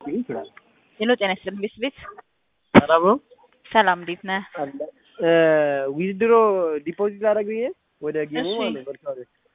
ይችላል። ሄሎ ጤና ይስጥልኝ ቤት ቤት ሰላም ነው። ሰላም እንዴት ነህ? ዊዝድሮ ዲፖዚት ላደርግ ብዬ ወደ ጌሙ እሺ። ማለት ነው በርካታ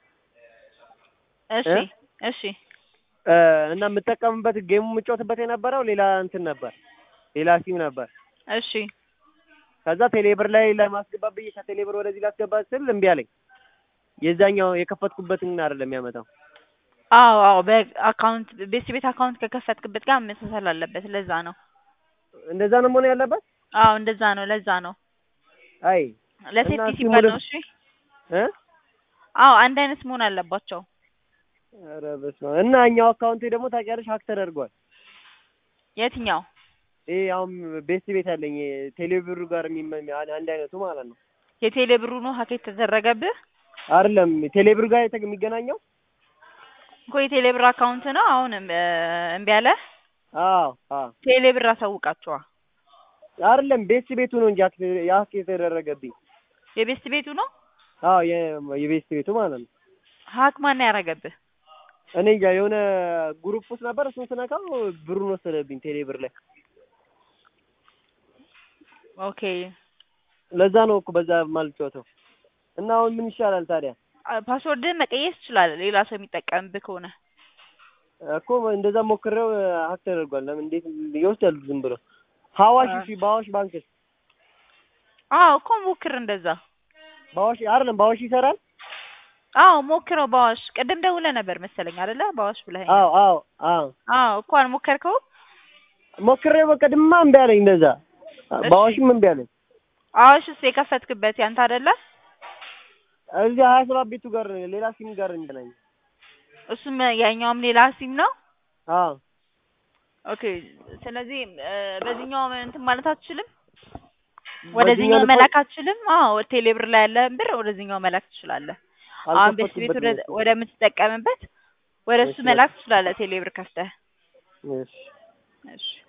እሺ እ? እሺ እና የምጠቀምበት ጌሙ የምጫወትበት የነበረው ሌላ እንትን ነበር፣ ሌላ ሲም ነበር። እሺ ከዛ ቴሌብር ላይ ለማስገባት ብዬ ከቴሌብር ወደዚህ ላስገባ ስል እምቢ አለኝ። የዛኛው የከፈትኩበትን አይደለም የሚያመጣው። አዎ አዎ በአካውንት ቤት ቤት አካውንት ከከፈትክበት ጋር መመሳሰል አለበት። ለዛ ነው። እንደዛ ነው መሆን ያለበት። አዎ እንደዛ ነው። ለዛ ነው አይ ለሴፍቲ እና ሲባል ሲሙሌ- ነው። እሺ እ አዎ አንድ አይነት መሆን አለባቸው። ኧረ በስመ አብ። እና እኛው አካውንቴ ደግሞ ታውቂያለሽ ሀክ ተደርጓል። የትኛው? ይሄ አሁን ቤስት ቤት አለኝ ቴሌብሩ ጋር የሚመ- አንድ አይነቱ ማለት ነው። የቴሌ ብሩ ነው ሀክ የተደረገብህ አይደለም ቴሌብር ጋር የተ- የሚገናኘው እኮ የቴሌ ብር አካውንት ነው። አሁን እ፣ እምቢ አለ። አዎ አዎ ቴሌ ብር አሳውቃቸዋ። አይደለም ቤስት ቤቱ ነው እንጂ ሀክ ሀክ የተደረገብኝ። የቤስት ቤቱ ነው አዎ የ- የቤስት ቤቱ ማለት ነው። ሀክ ማን ያደረገብህ? እኔ እንጃ የሆነ ግሩፕ ውስጥ ነበር። እሱን ስነካው ብሩን ወሰደብኝ ቴሌብር ላይ። ኦኬ ለዛ ነው እኮ በዛ ማልጫወተው። እና አሁን ምን ይሻላል ታዲያ? አ- ፓስወርድህን መቀየስ ትችላለህ፣ ሌላ ሰው የሚጠቀምብህ ከሆነ። እኮ እንደዛ ሞክሬው ሀክ ተደርጓል። ለምን እንዴት ይወስዳሉ ዝም ብሎ? ሀዋሽ አ- እሺ፣ በአዋሽ ባንክስ? አዎ እኮ ሞክር እንደዛ። በአዋሽ አይደለም በአዋሽ ይሰራል? አዎ ሞክረው። በአዋሽ ቅድም ደውለህ ነበር መሰለኝ አይደለ? በአዋሽ ብለኸኝ። አዎ አዎ አዎ አዎ እኮ አልሞከርከውም? ሞክሬው በቃ ድማ እምቢ አለኝ። እንደዛ በአዋሽም እምቢ አለኝ። አዋሽስ የከፈትክበት ያንተ አይደለ? እዚህ ሀያ ሰባት ቤቱ ጋር ሌላ ሲም ጋር እንገናኝ። እሱም ያኛውም ሌላ ሲም ነው። አዎ ኦኬ ስለዚህ እ፣ በዚህኛው እንትን ማለት አትችልም፣ በዚህኛው ወደዚህኛው ልኮ- መላክ አትችልም። አዎ ቴሌብር ላይ ያለህን ብር ወደዚህኛው መላክ ትችላለህ። አሁን ቤት ቤት ወደ አልከፈትኩበትም። ወደምትጠቀምበት ወደ እሱ እሺ። መላክ ትችላለህ ቴሌብር ከፍተህ። እሺ እሺ